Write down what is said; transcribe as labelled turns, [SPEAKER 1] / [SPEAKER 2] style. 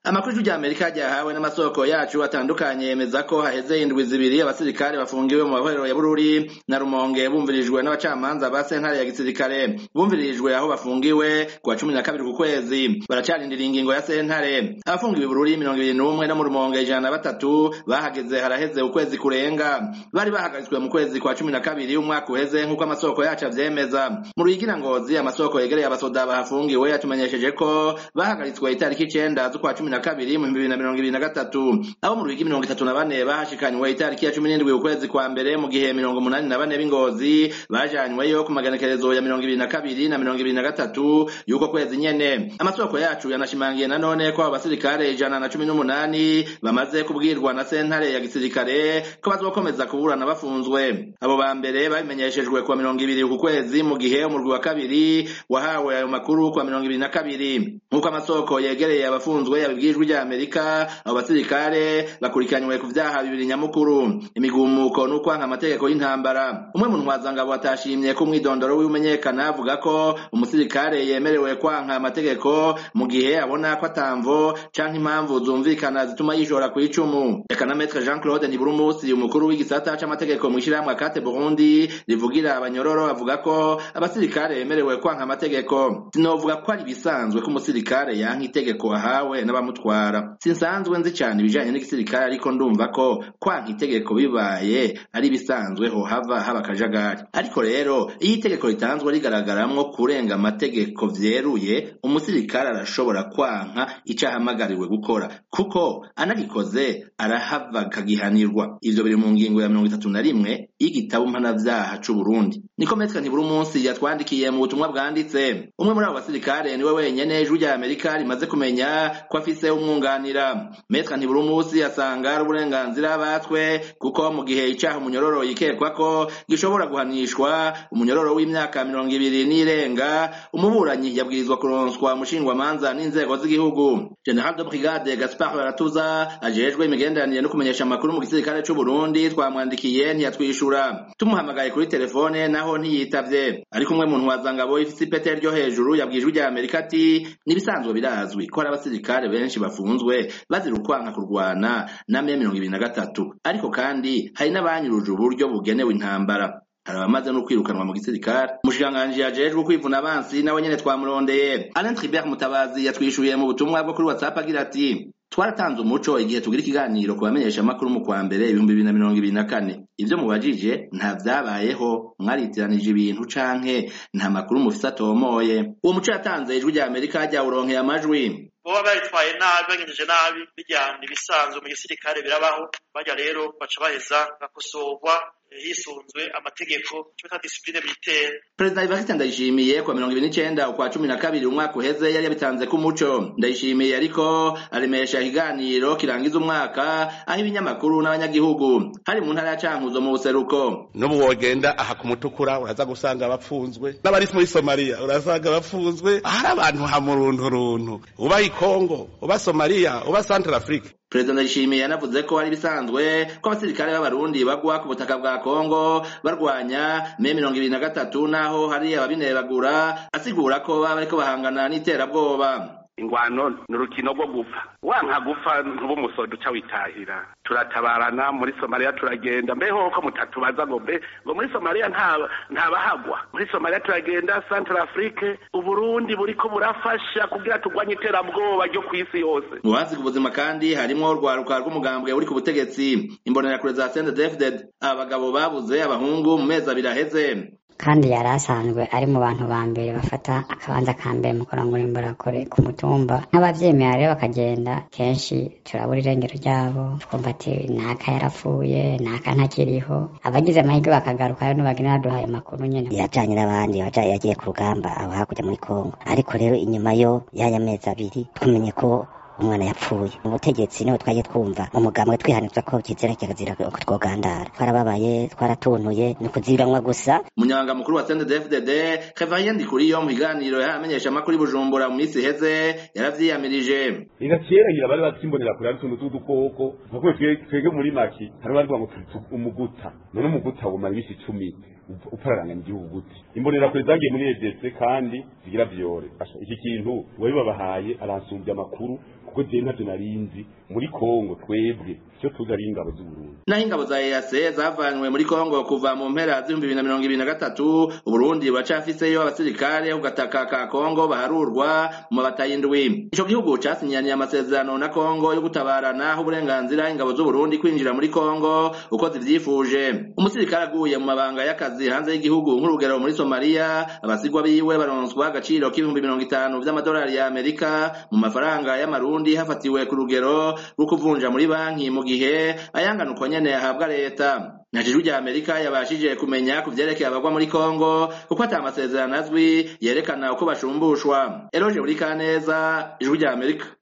[SPEAKER 1] amakuru y'ijwi Amerika ryahawe n'amasoko yacu atandukanye yemeza ko haheze indwi zibiri abasirikare bafungiwe mu mahorero ya Bururi na Rumonge bumvirijwe n'abacamanza ba sentare ya gisirikare bumvirijwe aho bafungiwe kuwa cumi na kabiri ku kwezi baracarindira ingingo ya sentare abafungiwe Bururi mirongo ibiri n'umwe no mu Rumonge ijana na batatu bahageze haraheze ukwezi kurenga bari bahagaritswe mu kwezi kwa cumi na kabiri umwaka uheze nk'uko amasoko yacu avyemeza mu Ruyigi Ngozi amasoko yegereye abasoda bahafungiwe yatumenyesheje ko bahagaritswe itariki icenda z'ukwa cumi na kabiri mu bibiri na mirongo ibiri na gatatu abo mu Ruyigi mirongo itatu na bane bahashikanywe itariki ya cumi n'indwi ukwezi kwa mbere mu gihe mirongo umunani na bane b'ingozi bajanyweyo ku maganekerezo ya mirongo ibiri na kabiri na mirongo ibiri na gatatu y'uko kwezi nyene amasoko yacu yanashimangiye nanone ko abo basirikare ijana na cumi n'umunani bamaze kubwirwa na sentare ya gisirikare ko bazokomeza kuburana bafunzwe abo ba mbere babimenyeshejwe kuwa mirongo ibiri ku kwezi mu gihe umurwi wa kabiri wahawe ayo makuru kuwa mirongo ibiri na kabiri nk'uko amasoko yegereye abafunzwe yabibwijwe rya Amerika abo basirikare bakurikiranywe ku vyaha bibiri nyamukuru imigumuko n'ukwanka amategeko y'intambara umwe mu ntwazangabo atashimye ko umwidondoro w'imenyekana avuga ko umusirikare yemerewe kwanka amategeko mu gihe abona ko atamvo canke impamvu zumvikana zituma yishora ku icumu reka na Maître Jean Claude Ntiburumusi umukuru w'igisata c'amategeko mw'ishirahamwe Akate Burundi rivugira abanyororo avuga ko abasirikare bemerewe kwanka amategeko sinovuga ko ari bisanzwe ko umusirikare yanka itegeko ahawe n'abamutwara sinsanzwe nzi cane ibijanye n'igisirikare ariko ndumva ko kwanka itegeko bibaye ari bisanzwe ho hava haba akajagari ariko rero iyo itegeko ritanzwe rigaragaramwo kurenga amategeko vyeruye umusirikare arashobora kwanka ico ahamagariwe gukora kuko anagikoze arahava akagihanirwa ivyo biri mu ngingo ya mirongo itatu na rimwe y'igitabo mpanavyaha c'uburundi niko metre ntiburi umunsi yatwandikiye mu butumwa bwanditse umwe muri abo basirikare niwe wenyene ijwi rya amerika rimaze kumenya ko afise umwunganira metre ntiburi umunsi asanga ari uburenganzira batwe kuko mu gihe icaha umunyororo yikekwa ko gishobora guhanishwa umunyororo w'imyaka mirongo ibiri n'irenga umuburanyi yabwirizwa kuronswa umushingwamanza n'inzego z'igihugu general de brigade gaspard baratuza ajejwe imigenderanire no kumenyesha amakuru mu gisirikare c'uburundi twamwandikiye ntiyatwishura tumuhamagaye kuri telefone naho ntiyitavye ariko umwe mu ntwazangabo ifise ipete ryo hejuru yabwijwe rya amerika ati nibisanzwe birazwi ko hari abasirikare benshi bafunzwe bazira ukwanka kurwana na me mirongo ibiri na gatatu ariko kandi hari n'abanyuruje uburyo bugenewe intambara hari abamaze no kwirukanwa mu gisirikare umushikiranganji yajejwe kwivuna abansi nawe nyene twamurondeye alain tribert mutabazi yatwishuye mu butumwa bwo kuri whatsapp agira ati twaratanze umuco igihe tugira ikiganiro ku bamenyesha amakuru mu kwa mbere ibihumbi bibiri na mirongo ibiri na kane ivyo mubajije nta vyabayeho mwaritiranije ibintu canke nta makuru mufise atomoye uwo muco yatanze ijwi rya amerika ryawuronkeye amajwi
[SPEAKER 2] boba baritwaye nabi bagenjeje nabi bijyana ibisanzwe mu gisirikare birabaho bajya rero baca baheza gakosorwa hisunzwe amategeko cyo bita discipline militaire
[SPEAKER 1] perezida Evariste Ndayishimiye kwa mirongo ibiri n'icenda ukwa cumi na kabiri umwaka uheze yari yabitanze ku muco Ndayishimiye ariko aremesha ikiganiro kirangiza umwaka aho ibinyamakuru n'abanyagihugu hari mu ntara ya Cankuzo mu buseruko
[SPEAKER 3] n'ubu wogenda aha ku mutukura uraza gusanga bapfunzwe n'abari muri Somalia urasanga bapfunzwe hari abantu hamurunturuntu uba i Congo uba Somalia uba Central Africa
[SPEAKER 1] perezida ndayishimiye yanavuze ko ari bisanzwe ko abasirikare b'abarundi bagwa ku butaka bwa kongo barwanya me mirongo ibiri na gatatu naho hari ababinebagura asigura ko baba bariko bahangana n'iterabwoba
[SPEAKER 3] ingwano ni urukino rwo gupfa wanka gupfa ntuba umusoda uca witahira turatabarana muri somaliya turagenda mbeho ko mutatubaza ngo mbe ngo muri somaliya ntabahagwa muri somaliya turagenda central afrique uburundi buriko burafasha kugira turwanye iterabwoba ryo ku isi yose
[SPEAKER 1] mu baziga ubuzima kandi harimwo urwaruka rw'umugambwe uri ku butegetsi imbonerakure za sendedefded aba bagabo babuze abahungu mu mezi abiri aheze
[SPEAKER 4] kandi yari asanzwe ari mu bantu ba mbere bafata akabanza ka mbere mu kurangura imborakure ku mutumba nk'abavyemera rero bakagenda kenshi turabura irengero ryabo twumva ati naka yarapfuye naka ntakiriho abagize amahirwe bakagaruka rero bagenda baduhaye amakuru nyene
[SPEAKER 5] yajanye n'abandi yagiye ku rugamba abo hakurya muri kongo ariko rero inyuma yo y'aya mezi abiri twamenye ko umwana yapfuye mu butegetsi niho twagiye twumva umugambwe twihanizwa ko kizira kirazira ko twogandara twarababaye twaratuntuye ni kuziranwa gusa
[SPEAKER 1] umunyabanga mukuru wa CNDD-FDD Kevin Ndikuriyo mu biganiro yamenyesha amakuru Bujumbura mu minsi iheze yaravyiyamirije
[SPEAKER 6] ega kera ngira bari batsimbonera kure ari tuntu tudukoko nkuko twege muri maki hari bari ngo umuguta none umuguta wumara imisi icumi upararanganya igihugu gute imbonerakure zagiye muri EDC kandi zigira vyore iki kintu wabibabahaye aransumbya amakuru kuko je ntavyo narinzi muri Kongo twebwe cyo tuzi ari ingabo z'Uburundi
[SPEAKER 1] naho ingabo za EAC zavanywe muri Kongo kuva mu mpera z'ibihumbi bibiri na mirongo ibiri na gatatu Uburundi buracafiseyo abasirikare ku gataka ka Kongo baharurwa mu mabata y'indwi ico gihugu casinyaniye amasezerano na Kongo yo gutabarana aho uburenganzira ingabo z'Uburundi kwinjira muri Kongo uko zivyifuje umusirikare aguye mu mabanga y'akazi hanze y'igihugu nk'urugero muri Somalia abasigwa biwe baronswa agaciro k'ibihumbi mirongo itanu vy'amadolari ya Amerika mu mafaranga y'amarundi hafatiwe ku rugero rwo kuvunja muri banki mu gihe ayangana uko nyene ahabwa leta ijwi rya amerika yabashije kumenya ku vyerekeye abagwa muri kongo kuko ata amasezerano azwi yerekana uko bashumbushwa eroje buri kaneza ijwi rya amerika